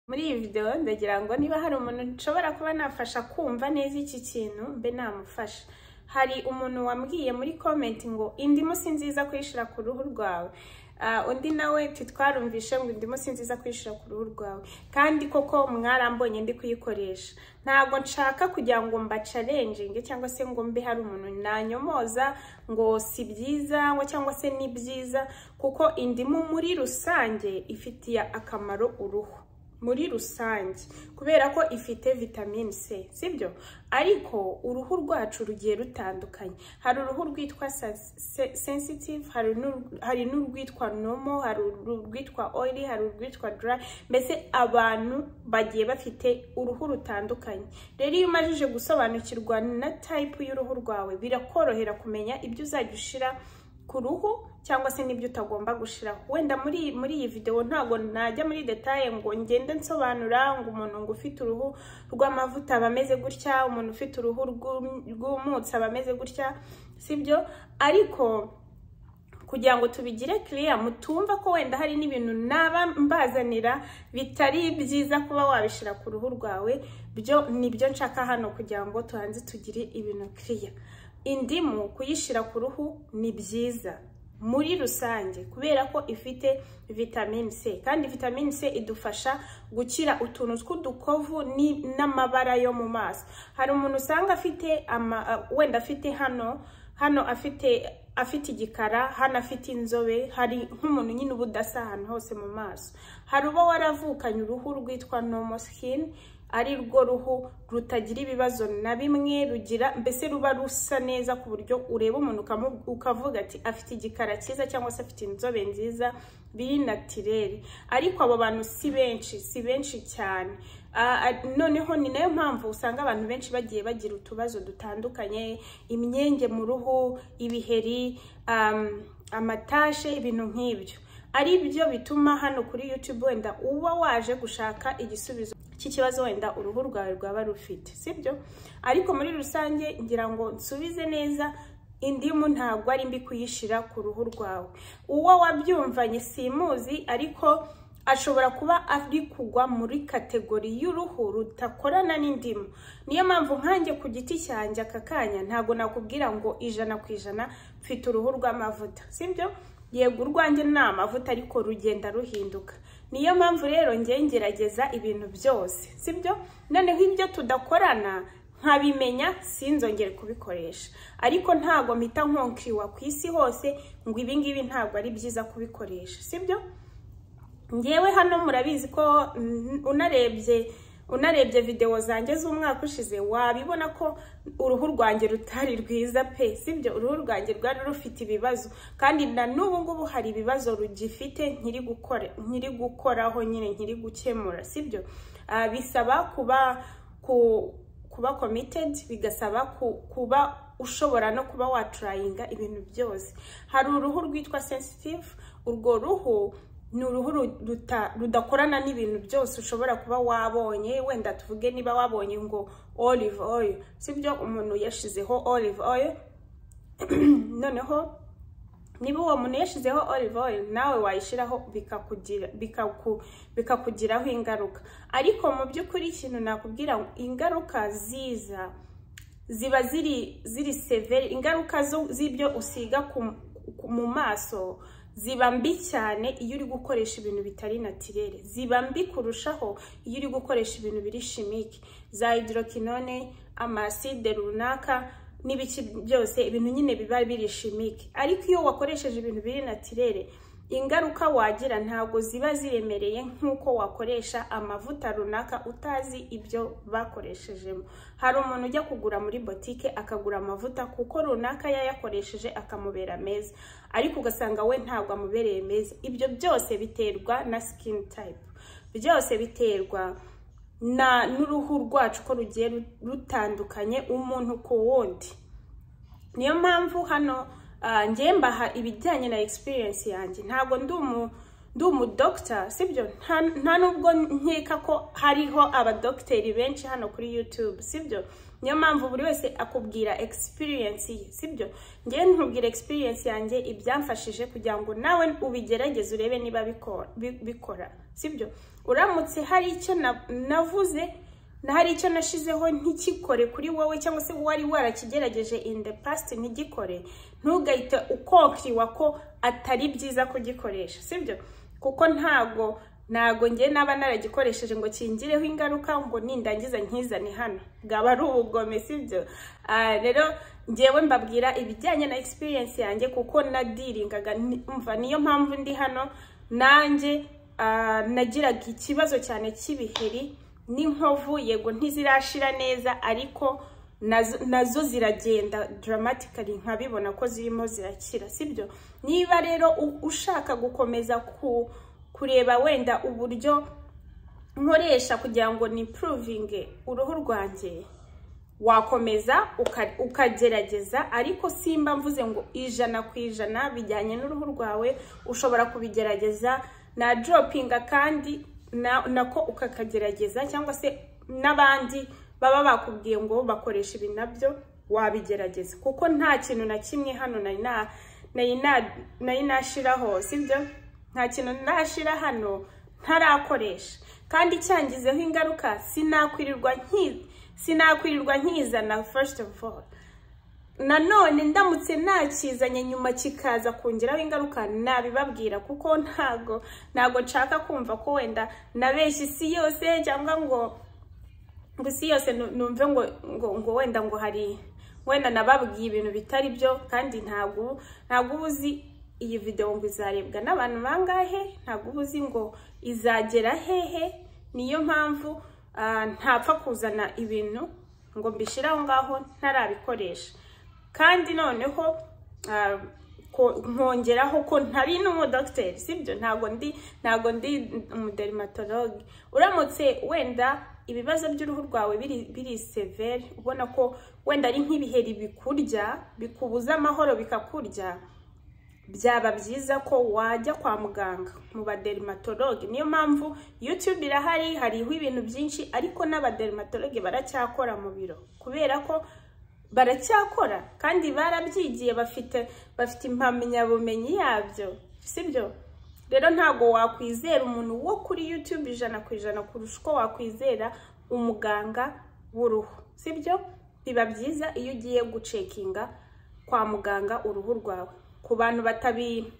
muri iyi videwo ndagira ngo niba hari umuntu nshobora kuba nafasha kumva neza iki kintu mbe namufasha hari umuntu wambwiye muri komenti ngo indimu si nziza kuyishyira ku ruhu rwawe Ah, undi nawe titwarumvishe ngo indimu si nziza kuyishyira ku ruhu rwawe kandi koko mwarambonye ndi kuyikoresha ntabwo nshaka kugira ngo mbacarenjinge cyangwa se ngo mbe hari umuntu nanyomoza ngo si byiza ngo cyangwa se ni byiza kuko indimu muri rusange ifitiye akamaro uruhu muri rusange kubera ko ifite vitamine c sibyo ariko uruhu rwacu rugiye rutandukanye hari uruhu rwitwa sa- se- sensitive hari n'uru- hari n'urwitwa nomo hari urwitwa oily hari urwitwa dry mbese abantu bagiye bafite uruhu rutandukanye rero iyo umajije gusobanukirwa na type y'uruhu rwawe birakorohera kumenya ibyo uzajya ushyira ku ruhu cyangwa se n'ibyo utagomba gushiraho wenda muri muri iyi videwo ntabwo najya muri detaye ngo ngende nsobanura ngo umuntu ngo ufite uruhu rw'amavuta aba ameze gutya umuntu ufite uruhu rwum- rw'umutsi aba ameze gutya sibyo ariko kugira ngo tubigire kiriya mutumva ko wenda hari n'ibintu naba mbazanira bitari byiza kuba wabishyira ku ruhu rwawe byo nibyo nshaka hano kugira ngo tubanze tugire ibintu kiriya indimu kuyishyira ku ruhu ni byiza muri rusange kubera ko ifite vitamine c kandi vitamine c idufasha gukira utuntu tw'udukovu ni- n'amabara yo mu maso hari umuntu usanga afite ama- wenda afite hano hano afite afite igikara hano afite inzobe hari nk'umuntu nyine uba udasa ahantu hose mu maso hari uba waravukanye uruhu rwitwa nomo skin ari rwo ruhu rutagira ibibazo na bimwe rugira mbese ruba rusa neza ku buryo ureba umuntu ukamu- ukavuga ati afite igikara cyiza cyangwa se afite inzobe nziza biri natirere ariko abo bantu si benshi si benshi cyane Ah, ah, noneho ni nayo mpamvu usanga abantu benshi bagiye bagira utubazo dutandukanye imyenge mu ruhu ibiheri um, amatashe ibintu nk'ibyo ari byo bituma hano kuri youtube wenda uba waje gushaka igisubizo cy'ikibazo wenda uruhu rwawe rwaba rufite sibyo ariko muri rusange ngira ngo nsubize neza indimu ntabwo ari mbi kuyishyira ku ruhu rwawe uwo wabyumvanye simuzi ariko ashobora kuba ari kugwa muri kategori y'uruhu rudakorana n'indimu niyo mpamvu nkanjye ku giti cyanjye aka kanya ntabwo nakubwira ngo ijana ku ijana mfite uruhu rw'amavuta sibyo yego urwanjye ni amavuta ariko rugenda ruhinduka niyo mpamvu rero ngewe ngerageza ibintu byose sibyo noneho ibyo tudakorana nkabimenya sinzongere kubikoresha ariko ntabwo mpita nkonkriwa ku isi hose ngo ibi ngibi ntabwo ari byiza kubikoresha sibyo ngewe hano murabizi ko mm, unarebye unarebye videwo zanjye z'umwaka ushize wabibona ko uruhu rwanjye rutari rwiza pe sibyo uruhu rwanjye rwari rufite ibibazo kandi na n'ubu ngubu hari ibibazo rugifite nkiri gukora nkiri gukoraho nyine nkiri gukemura sibyo Ah, bisaba kuba ku kuba committed bigasaba ku- kuba ushobora no kuba waturayinga ibintu byose hari uruhu rwitwa sensitive urwo ruhu ni uruhu ruta- rudakorana n'ibintu byose ushobora kuba wabonye wenda tuvuge niba wabonye ngo olive oil sibyo umuntu yashyizeho olive oil noneho niba uwo muntu yashyizeho olive oil nawe wayishyiraho bikakugira bikaku- bikakugiraho ingaruka ariko mu by'ukuri ikintu nakubwira ngo ingaruka ziza ziba ziri ziri severe ingaruka zo- z'ibyo usiga ku- ku- mu maso ziba mbi cyane iyo uri gukoresha ibintu bitari natirere ziba mbi kurushaho iyo uri gukoresha ibintu biri shimike za hydroquinone amaside runaka n'ibiki byose ibintu nyine biba biri shimike ariko iyo wakoresheje ibintu biri natirere ingaruka wagira ntabwo ziba ziremereye nk'uko wakoresha amavuta runaka utazi ibyo bakoreshejemo hari umuntu ujya kugura muri botike akagura amavuta kuko runaka yayakoresheje akamubera meza ariko ugasanga we ntabwo amubereye meza ibyo byose biterwa na skin type byose biterwa na n'uruhu rwacu ko rugiye rutandukanye umuntu ku wundi niyo mpamvu hano ah, njye mbaha ibijyanye na experience yanjye ntabwo ndi umu ndi umudogita sibyo nta nta nubwo nkeka ko hariho abadogiteri benshi hano kuri youtube sibyo niyo mpamvu buri wese akubwira experience ye sibyo ngewe ntubwire experience yanjye ibyamfashije kugira ngo nawe ubigerageze urebe niba bikora bi- bikora sibyo uramutse hari icyo na- navuze na hari icyo nashizeho ntikikore kuri wowe cyangwa se wari warakigerageje in the past ntigikore ntugahite ukokiriwa ko atari byiza kugikoresha sibyo kuko ntago ntago ngewe naba naragikoresheje ngo kingireho ingaruka ngo nindangiza nkizane hano bwaba ari ubugome sibyo Ah, rero ngewe mbabwira ibijyanye na experience yanjye kuko nadiringaga ni- umva niyo mpamvu ndi hano nanjye ah, nagiraga ikibazo cyane cy'ibiheri n'inkovu yego ntizirashira neza ariko nazo, nazo ziragenda dramatically nkabibona ko zirimo zirakira sibyo niba rero u- ushaka gukomeza ku, kureba wenda uburyo nkoresha kugira ngo nipuruvinge uruhu rwanjye wakomeza uka- ukagerageza ariko simba mvuze ngo ijana ku ijana bijyanye n'uruhu rwawe ushobora kubigerageza na doropinga kandi na- nako ukakagerageza cyangwa se n'abandi baba bakubwiye ngo bakoresha ibi nabyo wabigerageza kuko nta kintu na kimwe hano nari na- nari na- nari nashiraho sibyo nta kintu nashira hano ntarakoresha kandi cyangizeho ingaruka sinakwirirwa nki sinakwirirwa nkizana first of all nanone ndamutse nakizanye nyuma kikaza kongeraho ingaruka nabibabwira kuko ntago ntago nshaka kumva ko wenda nabeshya isi yose cyangwa ngo ngo isi yose nu- numve ngo ngo ngo wenda ngo hari wenda nababwiye ibintu bitari byo kandi ntabwo ntabwo uba uzi iyi videwo ngo izarebwa n'abantu bangahe ntabwo uba uzi ngo izagera hehe niyo mpamvu ah, ntapfa kuzana ibintu ngo mbishyire aho ngaho ntarabikoresha kandi noneho ah, ko- nkongeraho ko ntari n'umudogiteri sibyo ntabwo ndi ntabwo ndi umudermatologe uramutse wenda ibibazo by'uruhu rwawe biri biri severe ubona ko wenda ari nk'ibiheri bikurya bikubuza amahoro bikakurya byaba byiza ko wajya kwa muganga mu badermatologe niyo mpamvu yutube irahari hariho ibintu byinshi ariko n'abadermatologe baracyakora mu biro kubera ko baracyakora kandi barabyigiye bafite bafite impamyabumenyi yabyo sibyo rero ntabwo wakwizera umuntu wo kuri yutube ijana ku ijana kurusha uko wakwizera umuganga w'uruhu sibyo biba byiza iyo ugiye gucekinga kwa muganga uruhu rwawe ku bantu batabi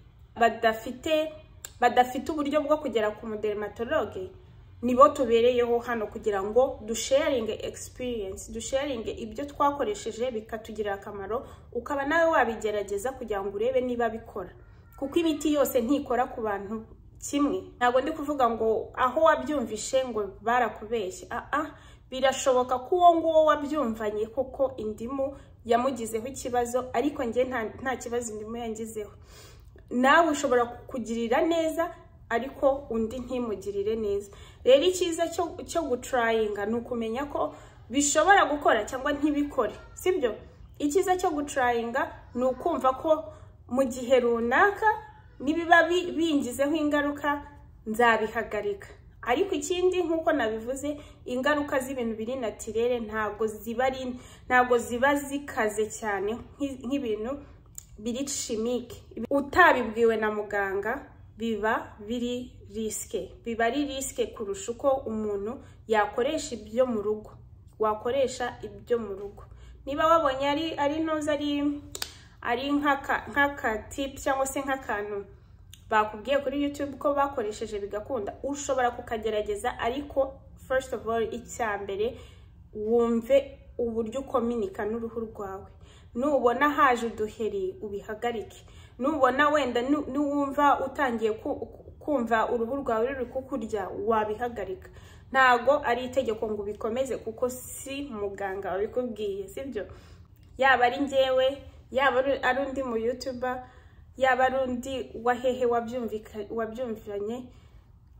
badafite badafite uburyo bwo kugera ku mudermatologe nibo tubereyeho hano kugira ngo dusharinge experience dusharinge ibyo twakoresheje bikatugirira akamaro ukaba nawe wabigerageza kugira ngo urebe niba bikora kuko imiti yose ntikora ku bantu kimwe ntabwo ndi kuvuga ngo aho wabyumvishe ngo barakubeshye aa birashoboka ko uwo nguwo wabyumvanye koko indimu yamugizeho ikibazo ariko njye nta- nta kibazo indimu yangizeho nawe ushobora kukugirira neza ariko undi ntimugirire neza rero icyiza cyo cyo gutrayinga ni ukumenya ko bishobora gukora cyangwa ntibikore sibyo icyiza cyo gutrayinga ni ukumva ko mu gihe runaka nibiba bi- bingizeho ingaruka nzabihagarika ariko ikindi nk'uko nabivuze ingaruka z'ibintu biri natirere ntabwo ziba ari ntabwo ziba zikaze cyane nk'i- nk'ibintu biri shimike utabibwiwe na muganga biba biri risike biba ari risike kurusha uko umuntu yakoresha ibyo mu rugo wakoresha ibyo mu rugo niba wabonye ari ari ntuzi ari ari nk'aka nk'akatipu cyangwa se nk'akantu bakubwiye kuri yutube ko bakoresheje bigakunda ushobora kukagerageza ariko first of all icya mbere wumve uburyo ukominika n'uruhu rwawe nubona haje uduheri ubihagarike nubona wenda nu- nuwumva utangiye ku- kumva uruhu rwawe ruri kukurya wabihagarika ntago ari itegeko ngo ubikomeze kuko si muganga wabikubwiye sibyo yaba ari njyewe yaba ari- ari undi mu yutuba yaba ari undi wahehe wabyumvika- wabyumvanye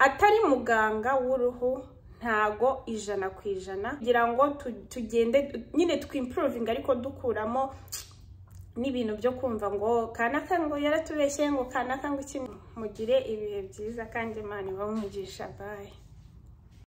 atari muganga w'uruhu ntago ijana ku ijana kugira ngo tu- tugende nyine twimpuruvinga ariko dukuramo n'ibintu byo kumva ngo kanaka ngo yaratubeshye ngo kanaka ngo iki mugire ibihe byiza kandi imana ibamugisha bayi